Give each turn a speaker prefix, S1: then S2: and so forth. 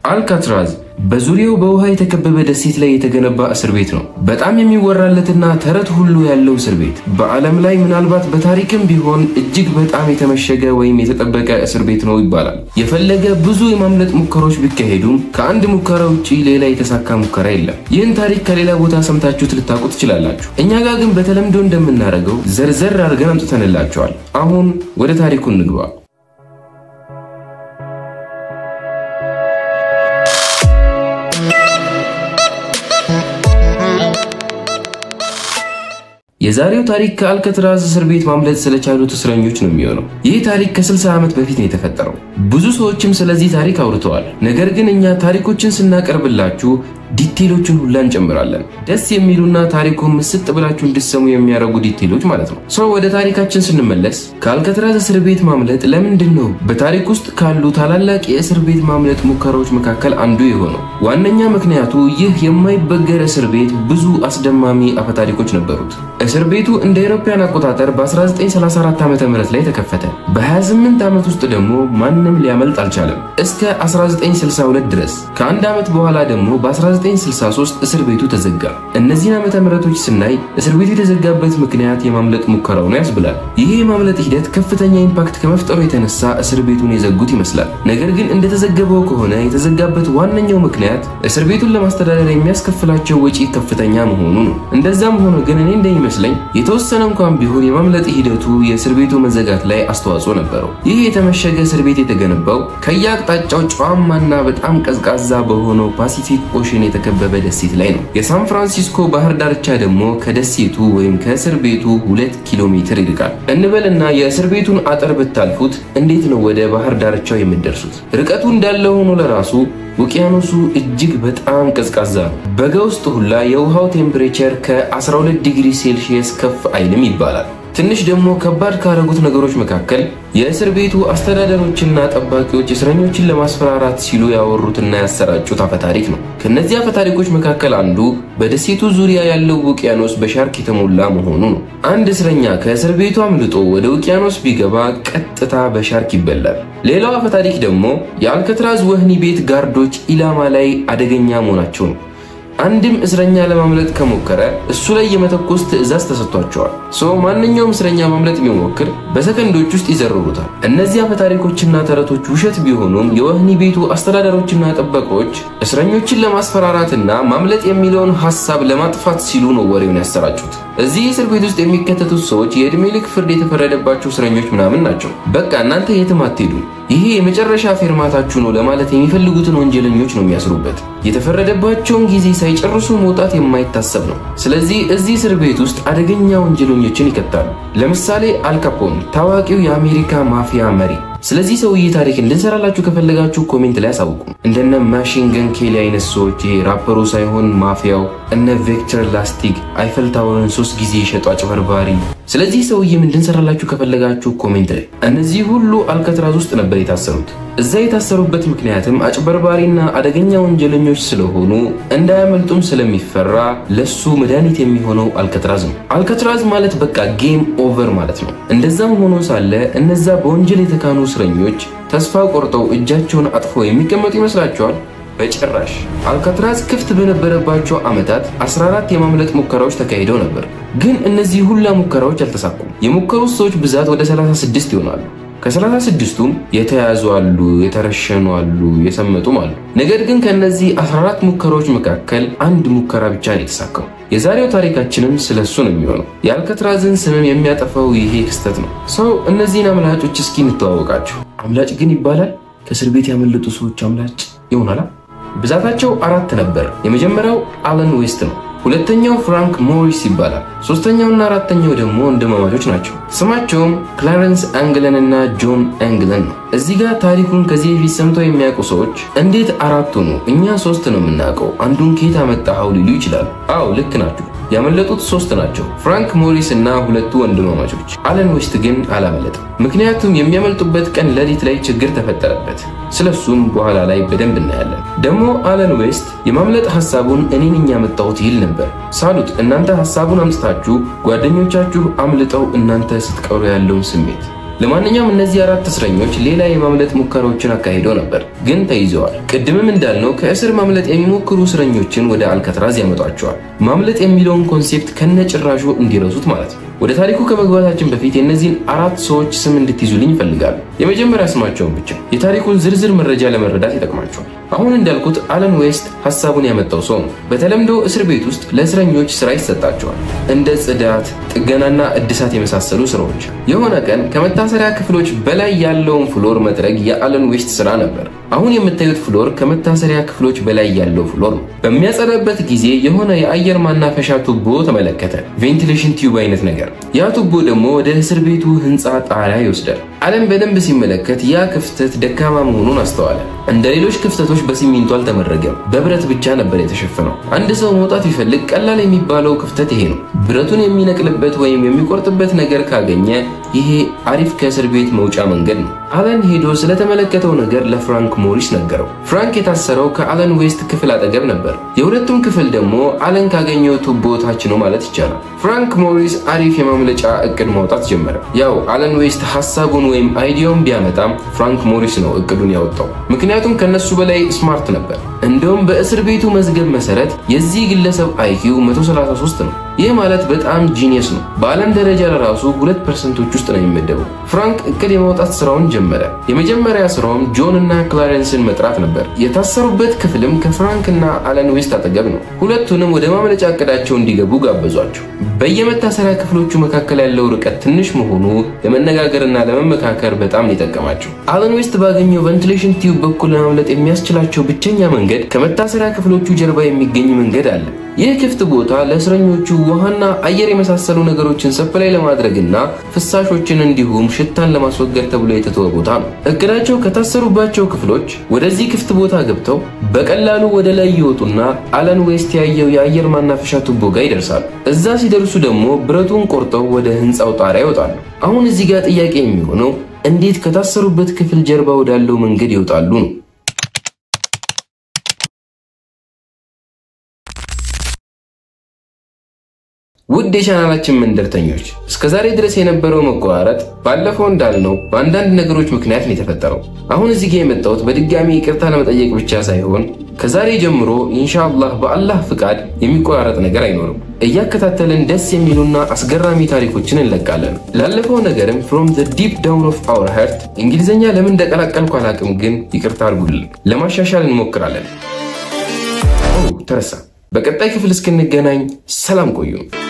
S1: አልካትራዝ በዙሪያው በውሃ የተከበበ ደሴት ላይ የተገነባ እስር ቤት ነው። በጣም የሚወራለትና ተረት ሁሉ ያለው እስር ቤት በዓለም ላይ ምናልባት በታሪክም ቢሆን እጅግ በጣም የተመሸገ ወይም የተጠበቀ እስር ቤት ነው ይባላል። የፈለገ ብዙ የማምለጥ ሙከራዎች ቢካሄዱም ከአንድ ሙከራ ውጪ ሌላ የተሳካ ሙከራ የለም። ይህን ታሪክ ከሌላ ቦታ ሰምታችሁት ልታውቁ ትችላላችሁ። እኛ ጋር ግን በተለምዶ እንደምናደርገው ዘርዘር አድርገን አምጥተንላቸዋል። አሁን ወደ ታሪኩ እንግባ። የዛሬው ታሪክ ከአልከትራዝ እስር ቤት ማምለጥ ስለቻሉት እስረኞች ነው የሚሆነው። ይህ ታሪክ ከ60 ዓመት በፊት ነው የተፈጠረው። ብዙ ሰዎችም ስለዚህ ታሪክ አውርተዋል። ነገር ግን እኛ ታሪኮችን ስናቀርብላችሁ ዲቴሎችን ሁላ እንጨምራለን። ደስ የሚሉና ታሪኩን ምስጥ ብላችሁ እንድሰሙ የሚያደርጉ ዲቴሎች ማለት ነው። ሰው ወደ ታሪካችን ስንመለስ ከአልከትራዝ እስር ቤት ማምለጥ ለምንድን ነው በታሪክ ውስጥ ካሉ ታላላቅ የእስር ቤት ማምለጥ ሙከራዎች መካከል አንዱ የሆነው? ዋነኛ ምክንያቱ ይህ የማይበገር እስር ቤት ብዙ አስደማሚ አፈታሪኮች ነበሩት። እስር ቤቱ እንደ አውሮፓውያን አቆጣጠር በ1934 ዓ ም ላይ ተከፈተ። በ28 ዓመት ውስጥ ደግሞ ማንም ሊያመልጥ አልቻለም እስከ 1962 ድረስ። ከአንድ ዓመት በኋላ ደግሞ በ1963 እስር ቤቱ ተዘጋ። እነዚህን ዓመተ ምህረቶች ስናይ እስር ቤቱ የተዘጋበት ምክንያት የማምለጥ ሙከራው ነው ያስብላል። ይህ የማምለጥ ሂደት ከፍተኛ ኢምፓክት ከመፍጠሩ የተነሳ እስር ቤቱን የዘጉት ይመስላል። ነገር ግን እንደተዘገበው ከሆነ የተዘጋበት ዋነኛው ምክንያት እስር ቤቱን ለማስተዳደር የሚያስከፍላቸው ወጪ ከፍተኛ መሆኑ ነው። እንደዛም ሆኖ ግን እኔ እንደሚመስለኝ የተወሰነ እንኳን ቢሆን የማምለጥ ሂደቱ የእስር ቤቱ መዘጋት ላይ አስተዋጽኦ ነበረው። ይህ የተመሸገ እስር ቤት የተገነባው ከየአቅጣጫው ጨዋማና በጣም ቀዝቃዛ በሆነው ፓሲፊክ ኦሽን የተከበበ ደሴት ላይ ነው። የሳን ፍራንሲስኮ ባህር ዳርቻ ደግሞ ከደሴቱ ወይም ከእስር ቤቱ ሁለት ኪሎ ሜትር ይርቃል እንበልና የእስር ቤቱን አጥር ብታልፉት እንዴት ነው ወደ ባህር ዳርቻው የምትደርሱት? ርቀቱ እንዳለ ሆኖ ለራሱ ውቅያኖሱ እጅግ በጣም ቀዝቃዛ ነው። በጋ ውስጥ ሁላ የውሃው ቴምፕሬቸር ከ12 ዲግሪ ሴልሺየስ ከፍ አይልም ይባላል። ትንሽ ደግሞ ከባድ ካረጉት ነገሮች መካከል የእስር ቤቱ አስተዳደሮችና ጠባቂዎች እስረኞችን ለማስፈራራት ሲሉ ያወሩትና ያሰራጩት አፈታሪክ ነው። ከነዚህ አፈታሪኮች መካከል አንዱ በደሴቱ ዙሪያ ያለው ውቅያኖስ በሻርክ የተሞላ መሆኑ ነው። አንድ እስረኛ ከእስር ቤቱ አምልጦ ወደ ውቅያኖስ ቢገባ ቀጥታ በሻርክ ይበላል። ሌላው አፈታሪክ ደግሞ የአልከትራዝ ወህኒ ቤት ጋርዶች ኢላማ ላይ አደገኛ መሆናቸው ነው። አንድም እስረኛ ለማምለጥ ከሞከረ እሱ ላይ የመተኮስ ትዕዛዝ ተሰጥቷቸዋል። ሰው ማንኛውም እስረኛ ማምለጥ ቢሞክር በሰከንዶች ውስጥ ይዘርሩታል። እነዚህ አፈታሪኮችና ተረቶች ውሸት ቢሆኑም የወህኒ ቤቱ አስተዳደሮችና ጠበቆች እስረኞችን ለማስፈራራትና ማምለጥ የሚለውን ሀሳብ ለማጥፋት ሲሉ ነው ወሬውን ያሰራጩት። እዚህ እስር ቤት ውስጥ የሚከተቱት ሰዎች የዕድሜ ልክ ፍርድ የተፈረደባቸው እስረኞች ምናምን ናቸው። በቃ እናንተ የትም አትሄዱም፣ ይሄ የመጨረሻ ፌርማታችሁ ነው ለማለት የሚፈልጉትን ወንጀለኞች ነው የሚያስሩበት። የተፈረደባቸውን ጊዜ ሳይጨርሱ መውጣት የማይታሰብ ነው። ስለዚህ እዚህ እስር ቤት ውስጥ አደገኛ ወንጀለኞችን ይከታሉ። ለምሳሌ አልካፖን ታዋቂው የአሜሪካ ማፊያ መሪ። ስለዚህ ሰውዬ ታሪክ እንድንሰራላችሁ ከፈለጋችሁ ኮሜንት ላይ አሳውቁ። እንደነ ማሽን ገን ኬሊ አይነት ሰዎች ይሄ ራፐሩ ሳይሆን ማፊያው፣ እነ ቬክተር ላስቲክ አይፈል ታወርን ሶስት ጊዜ የሸጡ አጭበርባሪ። ስለዚህ ሰውዬም እንድንሰራላችሁ ከፈለጋችሁ ኮሜንት ላይ። እነዚህ ሁሉ አልከትራዝ ውስጥ ነበር የታሰሩት። እዛ የታሰሩበት ምክንያትም አጭበርባሪና አደገኛ ወንጀለኞች ስለሆኑ እንዳያመልጡም ስለሚፈራ ለሱ መድኃኒት የሚሆነው አልከትራዝ ነው። አልከትራዝ ማለት በቃ ጌም ኦቨር ማለት ነው። እንደዛም ሆኖ ሳለ እነዛ በወንጀል የተካኑ እስረኞች ተስፋ ቆርጠው እጃቸውን አጥፈው የሚቀመጡ ይመስላቸዋል? በጭራሽ። አልካትራዝ ክፍት በነበረባቸው ዓመታት 14 የማምለጥ ሙከራዎች ተካሂደው ነበር። ግን እነዚህ ሁላ ሙከራዎች አልተሳኩም። የሞከሩት ሰዎች ብዛት ወደ 36 ይሆናሉ። ከ36ቱም የተያዙ አሉ፣ የተረሸኑ አሉ፣ የሰመጡም አሉ። ነገር ግን ከእነዚህ 14 ሙከራዎች መካከል አንድ ሙከራ ብቻ ነው የተሳካው። የዛሬው ታሪካችንም ስለ እሱ ነው የሚሆነው። የአልከትራዝን ስምም የሚያጠፋው ይሄ ክስተት ነው። ሰው እነዚህን አምላጮች እስኪ እንተዋወቃቸው። አምላጭ ግን ይባላል? ከእስር ቤት ያመለጡ ሰዎች አምላጭ ይሆናላ? ብዛታቸው አራት ነበር። የመጀመሪያው አለን ዌስት ነው። ሁለተኛው ፍራንክ ሞሪስ ይባላል። ሶስተኛውና አራተኛው ደግሞ ወንድማማቾች ናቸው። ስማቸውም ክላረንስ አንግለን እና ጆን አንግለን ነው። እዚህ ጋር ታሪኩን ከዚህ በፊት ሰምተው የሚያውቁ ሰዎች እንዴት አራት ሆኑ? እኛ ሶስት ነው የምናውቀው፣ አንዱን ከየት አመጣኸው ሊሉ ይችላሉ። አዎ ልክ ናችሁ። ያመለጡት ሶስት ናቸው፣ ፍራንክ ሞሪስ እና ሁለቱ ወንድማማቾች። አለን ዌስት ግን አላመለጠም። ምክንያቱም የሚያመልጡበት ቀን ሌሊት ላይ ችግር ተፈጠረበት። ስለሱም በኋላ ላይ በደንብ እናያለን። ደግሞ አለን ዌስት የማምለጥ ሐሳቡን እኔ ነኝ ያመጣሁት ይል ነበር። ሳሉት እናንተ ሐሳቡን አምጥታችሁ ጓደኞቻችሁ አምልጠው እናንተ ስትቀሩ ያለውን ስሜት ለማንኛውም እነዚህ አራት እስረኞች ሌላ የማምለጥ ሙከራዎችን አካሂደው ነበር፣ ግን ተይዘዋል። ቅድምም እንዳልነው ከእስር ማምለጥ የሚሞክሩ እስረኞችን ወደ አልካትራዝ ያመጧቸዋል። ማምለጥ የሚለውን ኮንሴፕት ከነጭራሹ እንዲረሱት ማለት ነው። ወደ ታሪኩ ከመግባታችን በፊት የእነዚህን አራት ሰዎች ስም እንድትይዙልኝ ይፈልጋሉ። የመጀመሪያ ስማቸውን ብቻ። የታሪኩን ዝርዝር መረጃ ለመረዳት ይጠቅማቸዋል። አሁን እንዳልኩት አለን ዌስት ሀሳቡን ያመጣው ሰው ነው። በተለምዶ እስር ቤት ውስጥ ለእስረኞች ስራ ይሰጣቸዋል፣ እንደ ጽዳት፣ ጥገናና እድሳት የመሳሰሉ ስራዎች። የሆነ ቀን ከመታሰሪያ ክፍሎች በላይ ያለውን ፍሎር መጥረግ የአለን ዌስት ስራ ነበር። አሁን የምታዩት ፍሎር ከመታሰሪያ ክፍሎች በላይ ያለው ፍሎር ነው። በሚያጸዳበት ጊዜ የሆነ የአየር ማናፈሻ ቱቦ ተመለከተ፣ ቬንቲሌሽን ቲዩብ አይነት ነገር። ያ ቱቦ ደግሞ ወደ እስር ቤቱ ህንፃ ጣሪያ ይወስዳል። አለም በደንብ ሲመለከት ያ ክፍተት ደካማ መሆኑን አስተዋለ። እንደ ሌሎች ክፍተቶች በሲሚንቶ አልተመረገም፣ በብረት ብቻ ነበር የተሸፈነው። አንድ ሰው መውጣት ቢፈልግ ቀላል የሚባለው ክፍተት ይሄ ነው። ብረቱን የሚነቅልበት ወይም የሚቆርጥበት ነገር ካገኘ ይሄ አሪፍ ከእስር ቤት መውጫ መንገድ ነው። አለን ሄዶ ስለተመለከተው ነገር ለፍራንክ ሞሪስ ነገረው። ፍራንክ የታሰረው ከአለን ዌስት ክፍል አጠገብ ነበር። የሁለቱም ክፍል ደግሞ አለን ካገኘው ቱቦ ታች ነው ማለት ይቻላል። ፍራንክ ሞሪስ አሪፍ የማምለጫ እቅድ ማውጣት ጀመረ። ያው አለን ዌስት ሀሳቡን ወይም አይዲያውን ቢያመጣም ፍራንክ ሞሪስ ነው እቅዱን ያወጣው። ምክንያቱም ከነሱ በላይ ስማርት ነበር። እንደውም በእስር ቤቱ መዝገብ መሰረት የዚህ ግለሰብ አይኪው 133 ነው። ይህ ማለት በጣም ጂኒየስ ነው። በዓለም ደረጃ ለራሱ ሁለት ፐርሰንቶች ውስጥ ነው የሚመደበው። ፍራንክ እቅድ የማውጣት ስራውን ጀመረ። የመጀመሪያ ስራውም ጆን እና ክላረንስን መጥራት ነበር። የታሰሩበት ክፍልም ከፍራንክ እና አለን ዌስት አጠገብ ነው። ሁለቱንም ወደ ማምለጫ እቅዳቸው እንዲገቡ ጋበዟቸው። በየመታሰሪያ ክፍሎቹ መካከል ያለው ርቀት ትንሽ መሆኑ ለመነጋገርና ለመመካከር በጣም የጠቀማቸው። አለን ዌስት ባገኘው ቬንቲሌሽን ቲዩብ በኩል ለማምለጥ የሚያስችላቸው ብቸኛ መንገድ ከመታሰሪያ ክፍሎቹ ጀርባ የሚገኝ መንገድ አለ። ይህ ክፍት ቦታ ለእስረኞቹ ውሃና አየር የመሳሰሉ ነገሮችን ሰፕላይ ለማድረግና ፍሳሾችን እንዲሁም ሽታን ለማስወገድ ተብሎ የተተወ ቦታ ነው። እቅዳቸው ከታሰሩባቸው ክፍሎች ወደዚህ ክፍት ቦታ ገብተው በቀላሉ ወደ ላይ ይወጡና አለን ዌስት ያየው የአየር ማናፈሻ ቱቦ ጋር ይደርሳሉ። እዛ ሲደርሱ ደግሞ ብረቱን ቆርጠው ወደ ህንፃው ጣሪያ ይወጣሉ። አሁን እዚህ ጋር ጥያቄ የሚሆነው እንዴት ከታሰሩበት ክፍል ጀርባ ወዳለው መንገድ ይወጣሉ ነው። ውድ የቻናላችን መንደርተኞች እስከ ዛሬ ድረስ የነበረው መቆራረጥ ባለፈው እንዳልነው በአንዳንድ ነገሮች ምክንያት ነው የተፈጠረው። አሁን እዚህ ጋር የመጣሁት በድጋሚ ይቅርታ ለመጠየቅ ብቻ ሳይሆን ከዛሬ ጀምሮ ኢንሻአላህ በአላህ ፍቃድ የሚቆራረጥ ነገር አይኖርም። እያከታተልን ደስ የሚሉና አስገራሚ ታሪኮችን እንለቃለን። ላለፈው ነገርም ፍሮም ዘ ዲፕ ዳውን ኦፍ አወር ሀርት እንግሊዝኛ ለምን እንደቀላቀልኩ አላቅም፣ ግን ይቅርታ አድርጉልን። ለማሻሻል እንሞክራለን። ኦ ተረሳ። በቀጣይ ክፍል እስክንገናኝ ሰላም ቆዩ።